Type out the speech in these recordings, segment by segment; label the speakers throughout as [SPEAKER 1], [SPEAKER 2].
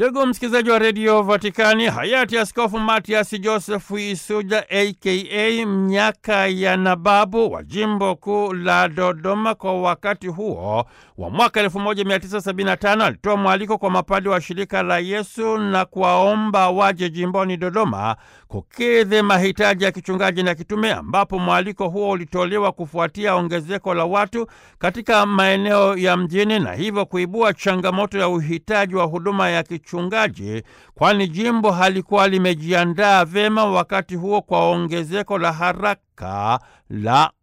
[SPEAKER 1] Ndugu msikilizaji wa redio Vatikani, hayati Askofu Matias Joseph Isuja aka Mnyaka ya Nababu wa jimbo kuu la Dodoma kwa wakati huo wa mwaka 1975 alitoa mwaliko kwa mapadi wa shirika la Yesu na kuwaomba waje jimboni Dodoma kukidhi mahitaji ya kichungaji na kitume, ambapo mwaliko huo ulitolewa kufuatia ongezeko la watu katika maeneo ya mjini na hivyo kuibua changamoto ya uhitaji wa huduma ya kichungaji, kwani jimbo halikuwa limejiandaa vyema wakati huo kwa ongezeko la haraka la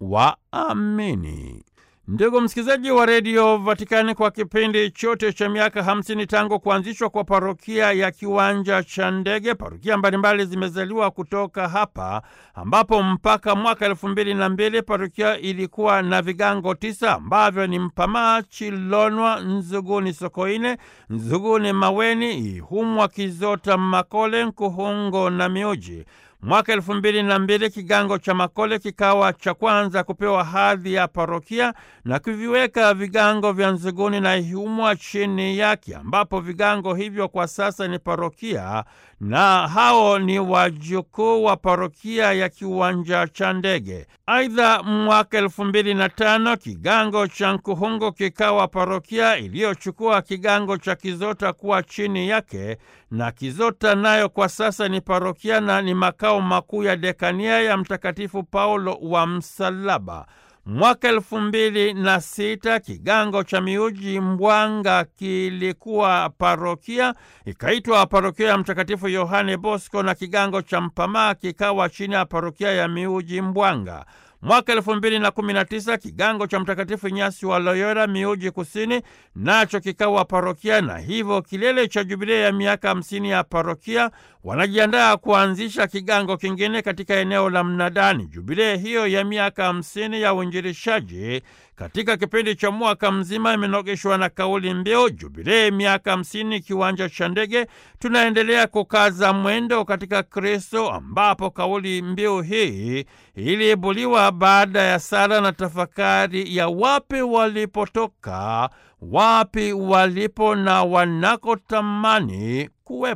[SPEAKER 1] waamini. Ndugu msikilizaji wa redio Vatikani, kwa kipindi chote cha miaka hamsini tangu kuanzishwa kwa parokia ya kiwanja cha ndege, parokia mbalimbali zimezaliwa kutoka hapa, ambapo mpaka mwaka elfu mbili na mbili parokia ilikuwa na vigango tisa ambavyo ni Mpamaa, Chilonwa, Nzuguni, Sokoine, Nzuguni, Maweni, Ihumwa, Kizota, Makole, Nkuhungo na Miuji. Mwaka elfu mbili na mbili kigango cha Makole kikawa cha kwanza kupewa hadhi ya parokia na kuviweka vigango vya Nzuguni na Ihumwa chini yake, ambapo vigango hivyo kwa sasa ni parokia na hao ni wajukuu wa parokia ya kiwanja cha ndege. Aidha, mwaka elfu mbili na tano kigango cha Nkuhungo kikawa parokia iliyochukua kigango cha Kizota kuwa chini yake, na Kizota nayo kwa sasa ni parokia na ni makao makuu ya dekania ya Mtakatifu Paulo wa Msalaba. Mwaka elfu mbili na sita kigango cha Miuji Mbwanga kilikuwa parokia ikaitwa parokia ya Mtakatifu Yohane Bosco, na kigango cha Mpamaa kikawa chini ya parokia ya Miuji Mbwanga. Mwaka elfu mbili na kumi na tisa kigango cha Mtakatifu Nyasi wa Loyola Miuji Kusini nacho kikawa parokia, na hivyo kilele cha jubilei ya miaka hamsini ya parokia wanajiandaa kuanzisha kigango kingine katika eneo la Mnadani. Jubilei hiyo ya miaka hamsini ya uinjilishaji katika kipindi cha mwaka mzima imenogeshwa na kauli mbiu jubilei miaka hamsini kiwanja cha ndege, tunaendelea kukaza mwendo katika Kristo, ambapo kauli mbiu hii iliibuliwa baada ya sala na tafakari ya wapi walipotoka, wapi walipo na wanakotamani kuwepo.